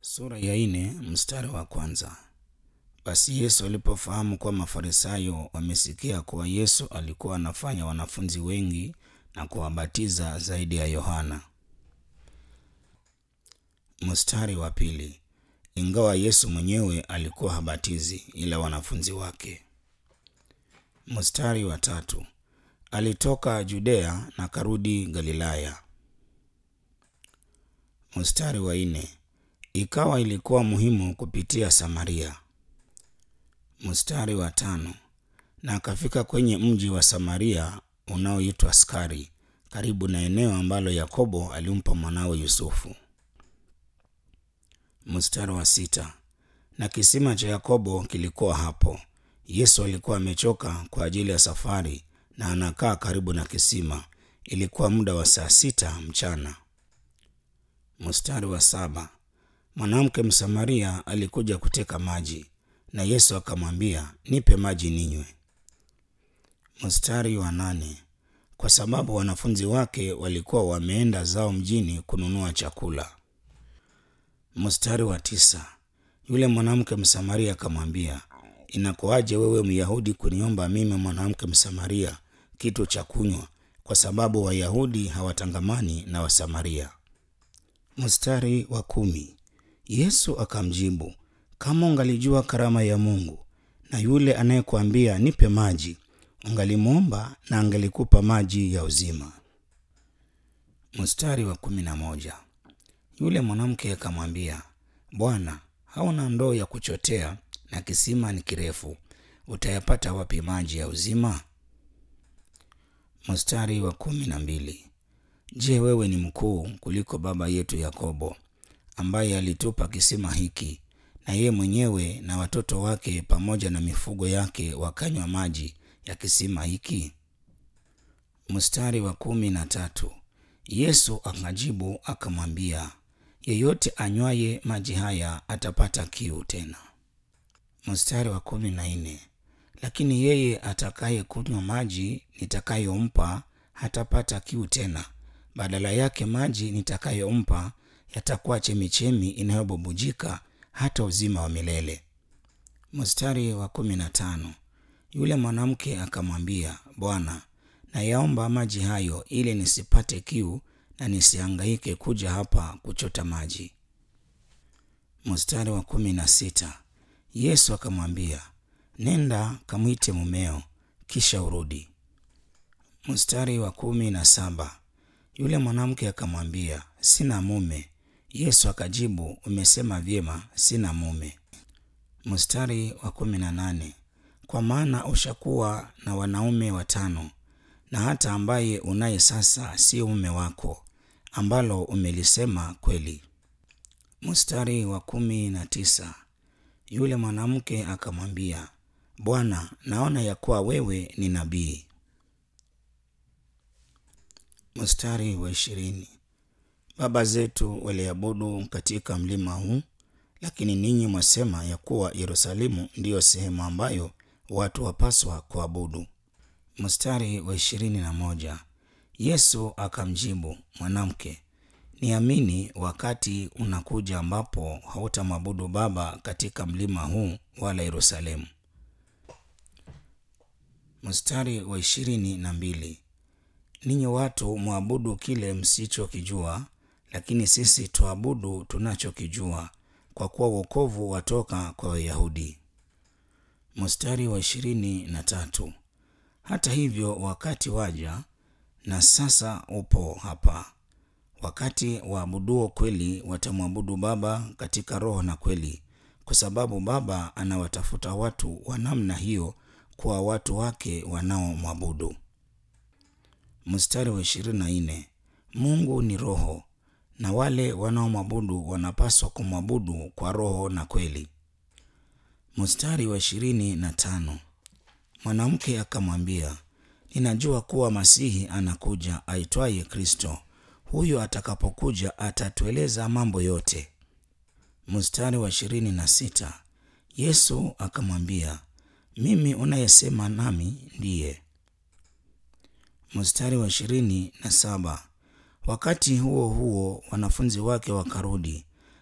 Sura ya nne mstari wa kwanza. Basi Yesu alipofahamu kuwa Mafarisayo wamesikia kuwa Yesu alikuwa anafanya wanafunzi wengi na kuwabatiza zaidi ya Yohana. Mstari wa pili. Ingawa Yesu mwenyewe alikuwa habatizi ila wanafunzi wake. Mstari wa tatu. Alitoka Judea na karudi Galilaya. Mstari wa nne. Ikawa ilikuwa muhimu kupitia Samaria. Mstari wa tano. Na akafika kwenye mji wa Samaria unaoitwa Skari, karibu na eneo ambalo Yakobo alimpa mwanawe Yusufu. Mstari wa sita. Na kisima cha Yakobo kilikuwa hapo. Yesu alikuwa amechoka kwa ajili ya safari na anakaa karibu na kisima. Ilikuwa muda wa saa sita mchana. Mstari wa saba. Mwanamke Msamaria alikuja kuteka maji, na Yesu akamwambia, nipe maji ninywe. Mstari wa nane. Kwa sababu wanafunzi wake walikuwa wameenda zao mjini kununua chakula. Mstari wa tisa. Yule mwanamke Msamaria akamwambia, inakuwaje wewe Myahudi kuniomba mimi mwanamke Msamaria kitu cha kunywa, kwa sababu Wayahudi hawatangamani na Wasamaria. Mstari wa kumi. Yesu akamjibu, kama ungalijua karama ya Mungu na yule anayekuambia nipe maji, ungalimwomba na angelikupa maji ya uzima. Mstari wa kumi na moja. Yule mwanamke akamwambia, Bwana, hauna ndoo ya kuchotea na kisima ni kirefu, utayapata wapi maji ya uzima? Mstari wa kumi na mbili. Je, wewe ni mkuu kuliko baba yetu Yakobo ambaye alitupa kisima hiki, na yeye mwenyewe na watoto wake pamoja na mifugo yake wakanywa maji ya kisima hiki? Mstari wa kumi na tatu. Yesu akajibu akamwambia, yeyote anywaye maji haya atapata kiu tena. Mstari wa kumi na nne. Lakini yeye atakaye kunywa maji nitakayompa hatapata kiu tena, badala yake maji nitakayompa yatakuwa chemichemi inayobubujika hata uzima wa milele. Mstari wa kumi na tano. Yule mwanamke akamwambia, Bwana, nayaomba maji hayo ili nisipate kiu na nisihangaike kuja hapa kuchota maji. Mstari wa kumi na sita. Yesu akamwambia, nenda kamwite mumeo, kisha urudi. Mstari wa kumi na saba. Yule mwanamke akamwambia, sina mume. Yesu akajibu, umesema vyema, sina mume. Mstari wa kumi na nane. Kwa maana ushakuwa na wanaume watano, na hata ambaye unaye sasa sio mume wako, ambalo umelisema kweli. Mstari wa kumi na tisa. Yule mwanamke akamwambia, Bwana, naona ya kuwa wewe ni nabii. Mstari wa ishirini. Baba zetu waliabudu katika mlima huu, lakini ninyi mwasema ya kuwa Yerusalemu ndiyo sehemu ambayo watu wapaswa kuabudu. Mstari wa ishirini na moja. Yesu akamjibu, mwanamke, niamini, wakati unakuja ambapo hautamwabudu Baba katika mlima huu wala Yerusalemu. Mstari wa ishirini na mbili. Ninyi watu mwabudu kile msichokijua, lakini sisi tuabudu tunachokijua, kwa kuwa wokovu watoka kwa Wayahudi. Mstari wa ishirini na tatu. Hata hivyo wakati waja na sasa upo hapa, wakati waabuduo kweli watamwabudu Baba katika roho na kweli, kwa sababu Baba anawatafuta watu wa namna hiyo kwa watu wake wanaomwabudu. Mstari wa ishirini na nne. Mungu ni roho, na wale wanaomwabudu wanapaswa kumwabudu kwa roho na kweli. Mstari wa ishirini na tano. Mwanamke akamwambia, ninajua kuwa Masihi anakuja aitwaye Kristo. Huyo atakapokuja atatueleza mambo yote. Mstari wa ishirini na sita. Yesu akamwambia, mimi unayesema nami ndiye. Mstari wa ishirini na saba. Wakati huo huo wanafunzi wake wakarudi,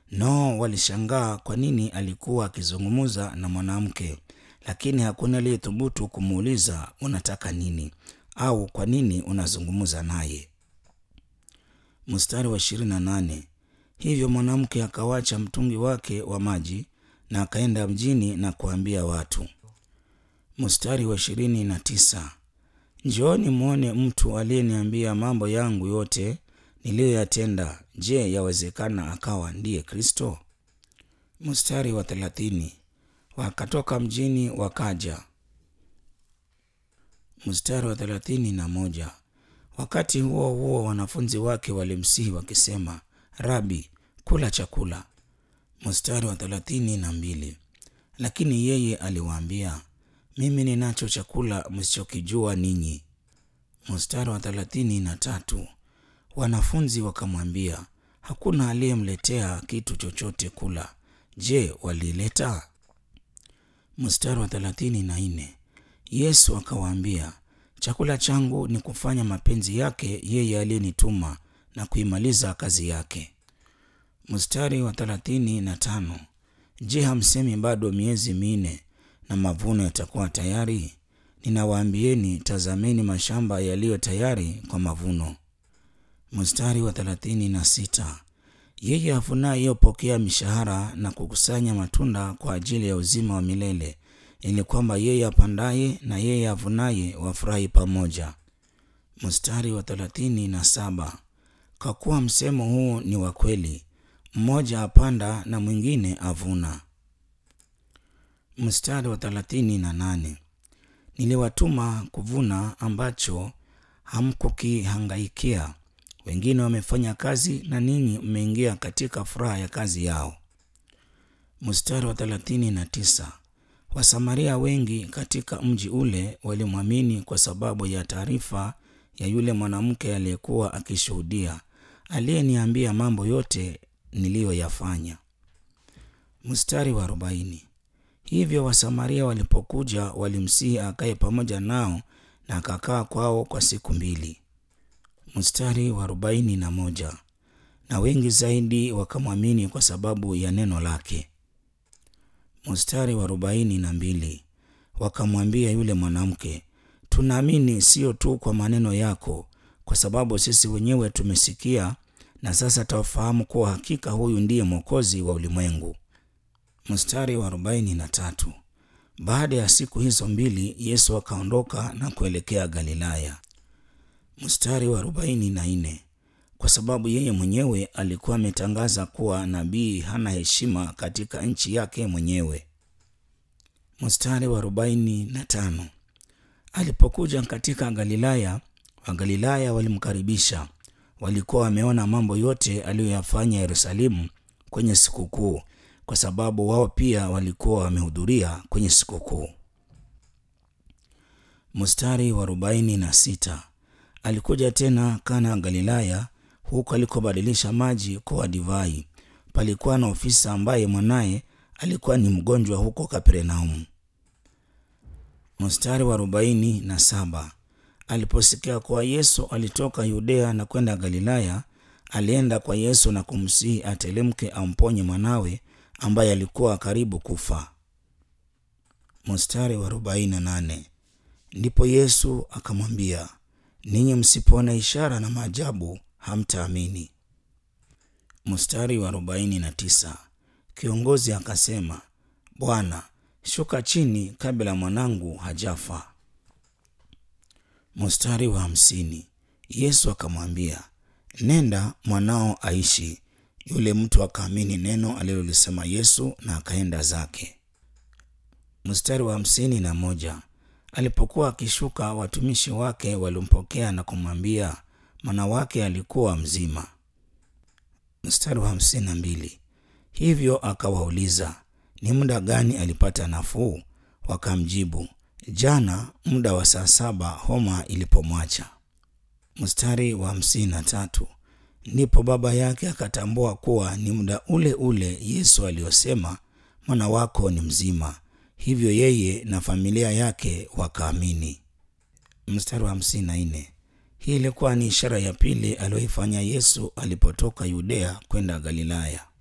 Nao walishangaa kwa nini alikuwa akizungumza na mwanamke, lakini hakuna aliyethubutu kumuuliza unataka nini au kwa nini unazungumza naye. Mstari wa ishirini na nane. Hivyo mwanamke akawacha mtungi wake wa maji na akaenda mjini na kuambia watu. Mstari wa ishirini na tisa. Njooni mwone mtu aliyeniambia mambo yangu yote niliyoyatenda. Je, yawezekana akawa ndiye Kristo? Mstari wa thelathini. Wakatoka mjini wakaja. Mstari wa thelathini na moja. Wakati huo huo wanafunzi wake walimsihi wakisema, Rabi, kula chakula. Mstari wa thelathini na mbili. Lakini yeye aliwaambia, mimi ninacho chakula msichokijua ninyi. Mstari wa thelathini na tatu. Wanafunzi wakamwambia, hakuna aliyemletea kitu chochote kula. Je, walileta? Mstari wa thelathini na nne. Yesu akawaambia, chakula changu ni kufanya mapenzi yake yeye aliyenituma na kuimaliza kazi yake. Mstari wa thelathini na tano. Je, hamsemi bado miezi minne na mavuno yatakuwa tayari? Ninawaambieni, tazameni mashamba yaliyo tayari kwa mavuno. Mstari wa thelathini na sita. Yeye avunaye hupokea mishahara na kukusanya matunda kwa ajili ya uzima wa milele, ili kwamba yeye apandaye na yeye avunaye wafurahi pamoja. Mstari wa thelathini na saba. Kwa kuwa msemo huu ni wa kweli, mmoja apanda na mwingine avuna. Mstari wa thelathini na nane. Niliwatuma kuvuna ambacho hamkukihangaikia. Wengine wamefanya kazi na ninyi mmeingia katika furaha ya kazi yao. Mstari wa thelathini na tisa. Wasamaria wengi katika mji ule walimwamini kwa sababu ya taarifa ya yule mwanamke aliyekuwa akishuhudia, aliyeniambia mambo yote niliyoyafanya. Mstari wa arobaini. Hivyo Wasamaria walipokuja walimsihi akae pamoja nao na akakaa kwao kwa siku mbili. Mstari wa arobaini na moja. Na wengi zaidi wakamwamini kwa sababu ya neno lake. Mstari wa arobaini na mbili. Wakamwambia yule mwanamke, tunaamini sio tu kwa maneno yako, kwa sababu sisi wenyewe tumesikia na sasa tafahamu kuwa hakika huyu ndiye Mwokozi wa ulimwengu. Mstari wa arobaini na tatu. Baada ya siku hizo mbili Yesu akaondoka na kuelekea Galilaya. Mstari wa arobaini na nne. Kwa sababu yeye mwenyewe alikuwa ametangaza kuwa nabii hana heshima katika nchi yake mwenyewe. Mstari wa arobaini na tano. Alipokuja katika Galilaya, Wagalilaya walimkaribisha. Walikuwa wameona mambo yote aliyoyafanya Yerusalemu kwenye sikukuu, kwa sababu wao pia walikuwa wamehudhuria kwenye sikukuu. Mstari wa arobaini na sita. Alikuja tena Kana Galilaya, huko alikobadilisha maji kuwa divai. Palikuwa na ofisa ambaye mwanaye alikuwa ni mgonjwa huko Kapernaumu. Mstari wa arobaini na saba. Aliposikia kuwa Yesu alitoka Yudea na kwenda Galilaya, alienda kwa Yesu na kumsihi atelemke amponye mwanawe ambaye alikuwa karibu kufa. Mstari wa arobaini na nane. Ndipo Yesu akamwambia, ninyi msipoona ishara na maajabu hamtaamini. Mstari wa arobaini na tisa. Kiongozi akasema, Bwana, shuka chini kabla mwanangu hajafa. Mstari wa hamsini. Yesu akamwambia, nenda, mwanao aishi. Yule mtu akaamini neno alilolisema Yesu na akaenda zake. Mstari wa hamsini na moja. Alipokuwa akishuka, watumishi wake walimpokea na kumwambia mwana wake alikuwa mzima. Mstari wa hamsini na mbili. Hivyo akawauliza ni muda gani alipata nafuu? Wakamjibu, jana muda wa saa saba homa ilipomwacha. Mstari wa hamsini na tatu. Ndipo baba yake akatambua kuwa ni muda ule ule Yesu aliyosema mwana wako ni mzima. Hivyo yeye na familia yake wakaamini. Mstari wa hamsini na nne. Hii ilikuwa ni ishara ya pili aliyoifanya Yesu alipotoka Yudea kwenda Galilaya.